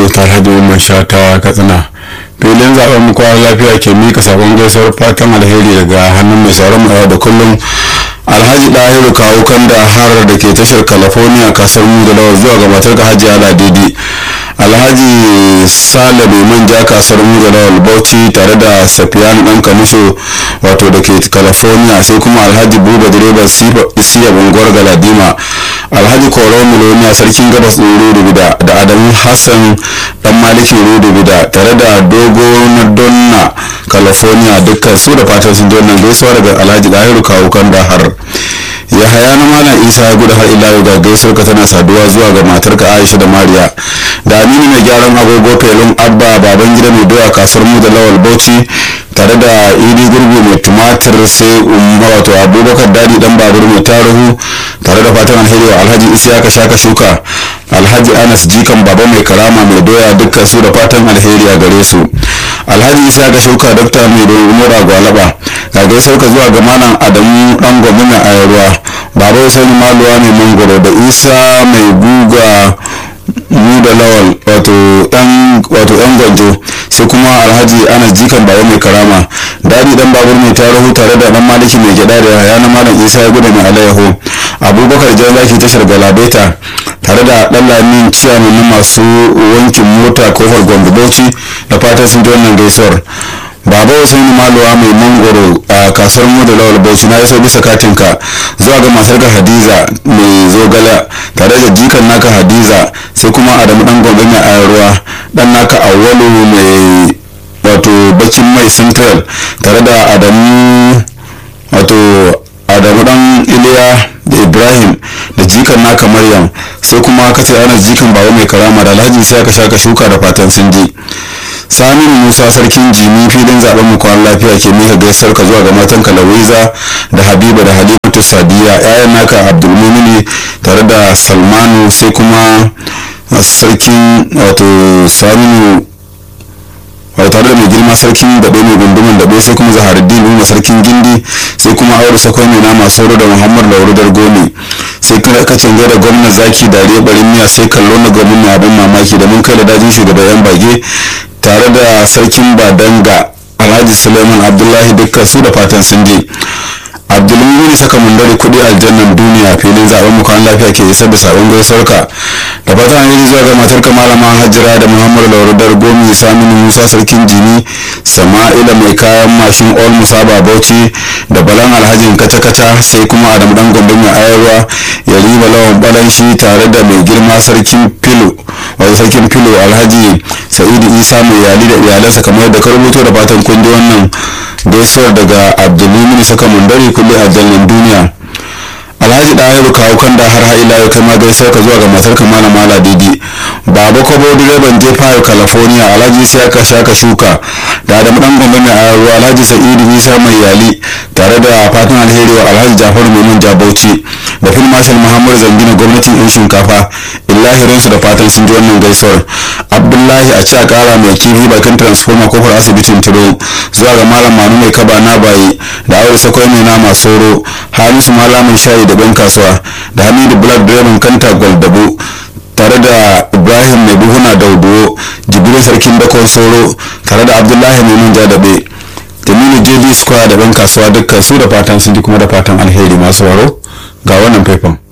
gado ta alhaji umar sha ta katsina filin zaben mu kwana lafiya ke mika sabon gaisuwar fatan alheri daga hannun mai sauran mu da kullum alhaji dahiru kawo kanda har da ke tashar california kasar mu da lawar zuwa ga matar ka hajiya ladidi alhaji sale mai manja kasar mu da lawal bauchi tare da safiyan dan kamisho wato da ke california sai kuma alhaji buba direban siya unguwar galadima alhaji koro miloniya sarkin gabas ɗin rudubida da adamu hassan dan maliki rudubida tare da dogo na donna california dukkan su da fatan sun ji wannan gaisuwa daga alhaji dahiru kawo kan da har ya haya na malam isa ya gudu har ila yau ga gaisuwar ka tana saduwa zuwa ga matar ka aisha da mariya da aminu mai gyaran agogo felun abba baban gida mai doya kasuwar mu da lawal bauchi tare da idi gurgu mai tumatir sai umma wato abubakar dadi dan babur mai taruhu tare da fatan alheri wa alhaji isiyaka shaka shuka alhaji anas jikan baba mai karama mai doya dukkan su da fatan alheri a gare su alhaji isiyaka shuka dokta mai umura gwalaba ga gaisuwar ka zuwa ga malam adamu dan gobe mai ayarwa baba usaini maluwa mai mangoro da isa mai guga mu da lawal wato yan gwanjo sai kuma alhaji ana jikan baba mai karama dadi dan babur mai tarihu tare da dan maliki mai gyada da yaya na malam isa ya gudu mai alayyaho abubakar jan zaki tashar galabeta tare da dan lamin ciyaman na masu wankin mota kofar gombe bauchi da fatan sun ji wannan gaisuwar baba usaini maluwa mai mangoro a kasuwar mu da lawal bauchi na iso bisa katinka zuwa ga matar ka hadiza mai zogala tare da jikan naka hadiza sai kuma adamu dan gombe mai ayarwa dan naka awwalu mai wato bakin mai central tare da adamu wato adamu dan iliya da ibrahim da jikan naka maryam sai kuma kace ana jikan baba mai karama da alhaji sai aka shaka shuka da fatan sun ji saminu musa sarkin jimi filin zaben mu kwan lafiya ke mika gaisar ka zuwa ga matan kalawiza da habiba da halimatu sadiya yayan naka abdulmumini tare da salmanu sai kuma sarkin wato saminu wato tare da mai girma sarkin daɓe mai gunduman daɓe sai kuma zaharuddin umar sarkin gindi sai kuma aure sakwai mai nama sauro da muhammad laurudar gome sai kuma ka canza da gwamnan zaki dare barin miya sai kallo na gwamnan mai abin mamaki da mun kai da dajin shugaban yan bage tare da sarkin badanga alhaji suleiman abdullahi dukkan su da fatan sun je abdulmumin saka mundari kudi aljannan duniya filin zaben mukan lafiya ke isar da sabon gaisuwarka da fatan an yi zuwa ga matar malama hajjira da muhammadu laurudar gomi saminu musa sarkin jini sama'ila mai kayan mashin all musa bauchi da balan alhajin kaca-kaca sai kuma adam dan gombe mai ayarwa ya riba lawan balanshi tare da mai girma sarkin filo wato sarkin filo alhaji sa'idu isa mai yali da iyalansa kamar da ka rubuto da fatan kun ji wannan gaisuwar daga abdulmumin saka mundari kulle aljannan duniya alhaji ɗahiru kawo kan da har ila yau kai ma gaisar ka zuwa ga matar ka malama ladidi baba kobo direban jefa california alhaji sai aka shaka shuka da adamu dan gombe mai ayarwa alhaji sa'idu isa mai yali tare da fatan alheri wa alhaji jafaru mai manja bauchi da fil marshal muhammadu zangina gwamnatin yan shinkafa illahirinsu da fatan sun ji wannan gaisuwar abdullahi a ci a kara mai kifi bakin transformer kofar asibitin tiro zuwa ga malam manu mai kaba na bayi da aure sakwai mai nama soro hamisu malamin shayi da ban kasuwa da hamidu black direban kanta gwaldabo tare da ibrahim mai buhuna dauduwo jibirin sarkin dakon soro tare da abdullahi mai manja daɓe jamilu jd square da ban kasuwa dukkan su da fatan sun ji kuma da fatan alheri masu waro ga wannan faifan